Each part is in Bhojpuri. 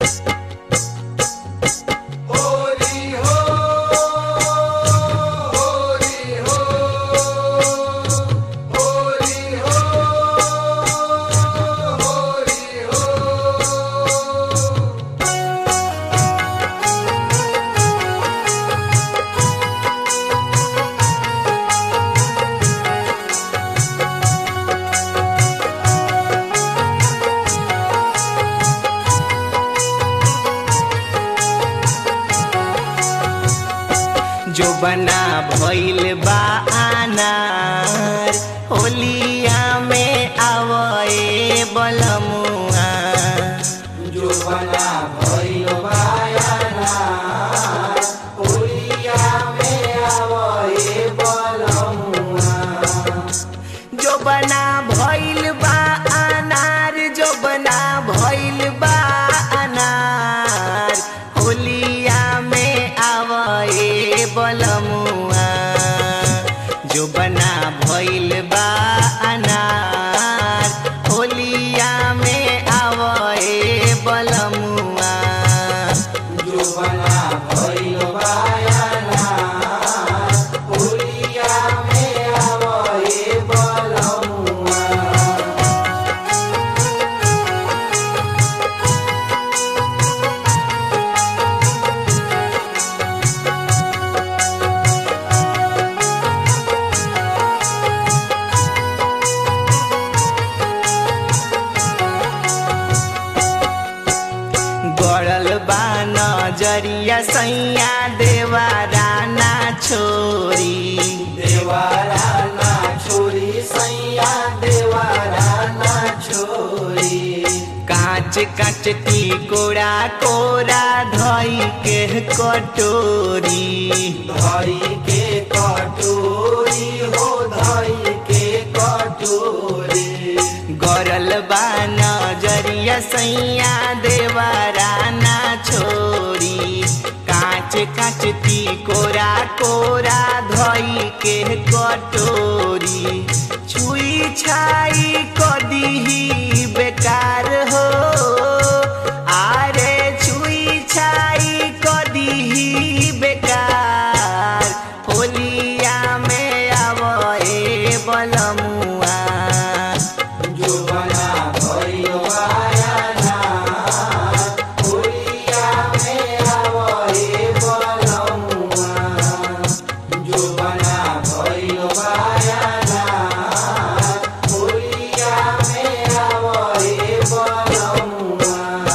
होरी हो होरी हो होरी हो होरी हो जो बना भइल बा अनार होलिया में आवए बलमुआ जो बना भइल बायाना होलिया में आवए बलमुआ जो बना भइल बा अनार जो बना भइल बा अनार होलिया में आवए बलमुआ जो बना भइल बा अनार होलिया में आवए बलमुआ जो बना भइल बायाना होलिया में आवए बलमुआ गड़ल बा नजरिया सैया देवारा ना छोरी देवारा ना छोरी सैया देवारा ना छोरी कांच कांच कोड़ा कोरा धई के कटोरी धई के कटोरी हो धई के कटोरी गरल बा नजरिया सैया देवारा ना छोरी कांच कांच कोरा कोरा धई के कटोरी छुई छाई कदी बेकार हो आरे छुई छाई कदी बेकार होलिया में आवए बलमुआ जो बना भइल बायाना होलिया में आवए बलमुआ जो बना भइल बायाना होलिया में आवए बलमुआ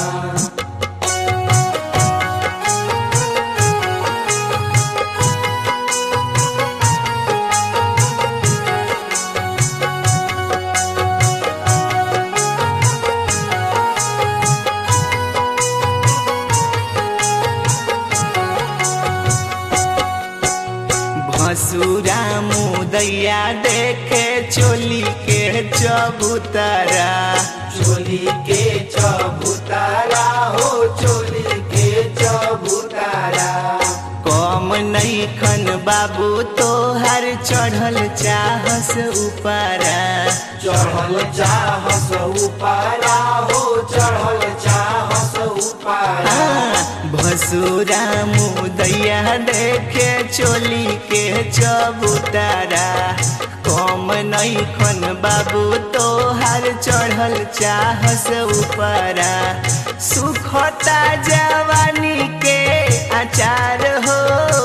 भसुरा मुदैया देखे चोली के चबूतरा चोली के चबूतारा हो चोली के चबूतारा कम नहीं खन बाबू तोहर चढ़ल चाहस उपरा चढ़ल चाहस उपारा हो चढ़ल चाहस उपारा भसुरा मुदैया देखे चोली के चबूतरा कम नहीं खन बाबू तोहर चढ़ल चाहस उपरा सुखता जवानी के अचार हो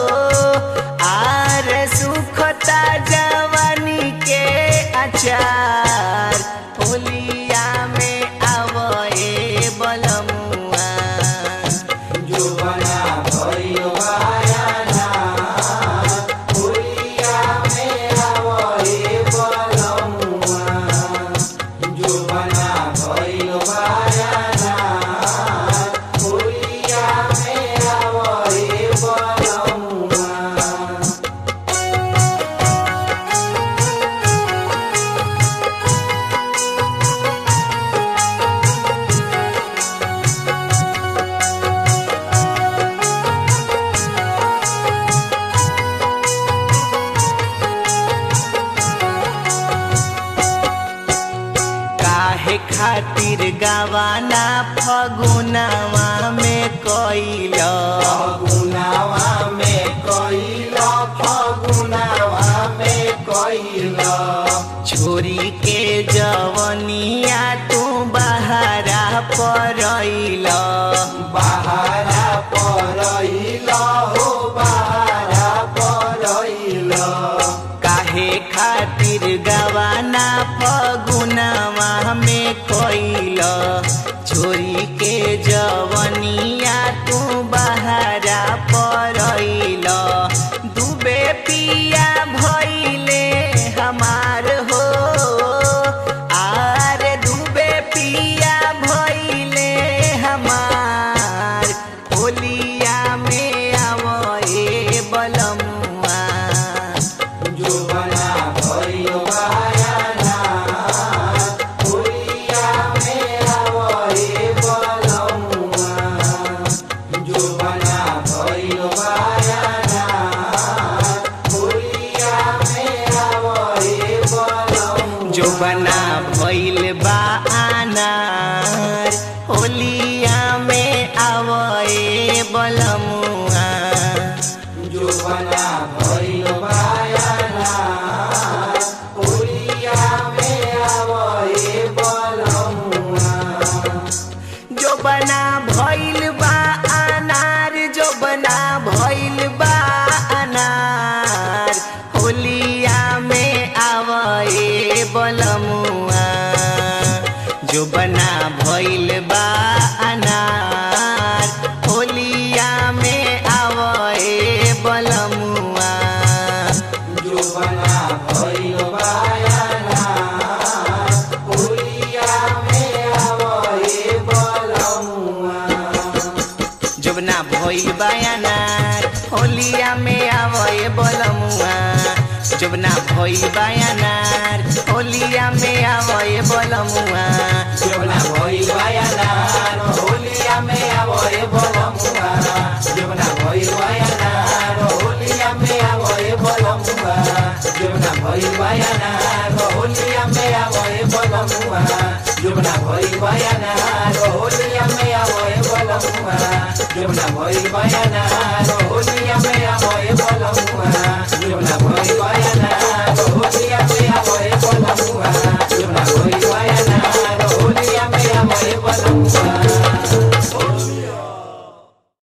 आर सुखता जवानी के अचार होलिया में आवए बलमुआ जो बना भइल बायाना होलिया में आवए बलमुआ जो बना भइल बायाना होलिया में आवए बलमुआ कइल फगुनावा में कइल फगुनावा में कइल छोरी के जवनिया तू बहारा परइल बहारा परइल हो बहारा परइल काहे खातिर गवाना फगुनावा में कइल छोरी के जवनिया तू बहारा परइल डूबे पिया भइले हमार हो आर डूबे पिया भइले हमार होलिया में आवए बलमुआ जुबना भइल बायाना होलिया में आवए बलमुआ जुबना भइल बायाना होलिया में आवए बलमुआ जो बना भइल बा अनार होलिया में आवए बलमुआ जुबना भइल बायाना होलिया में आवए बलमुआ जो बना भइल बा अनार जो बना भइल बा अनार होलिया में आवए बलमुआ जो बना भइल बा अनार होलिया में आवए बलमुआ जुबना भइल बायाना होलिया में आवए बलमुआ जोबना भइल बायानार होलिया में आवए बलमुआ जोबना भइल बायानार होलिया में आवए बलमुआ जुबना भइल बायाना होलिया में आवए बलमुआ जुबना भइल बायाना होलिया में आवए बलमुआ जुबना भइल बायाना होलिया में आवए बलमुआ जुबना भइल बायाना होलिया में आवए बलमुआ जुबना भइल बायाना होलिया में आवए बलमुआ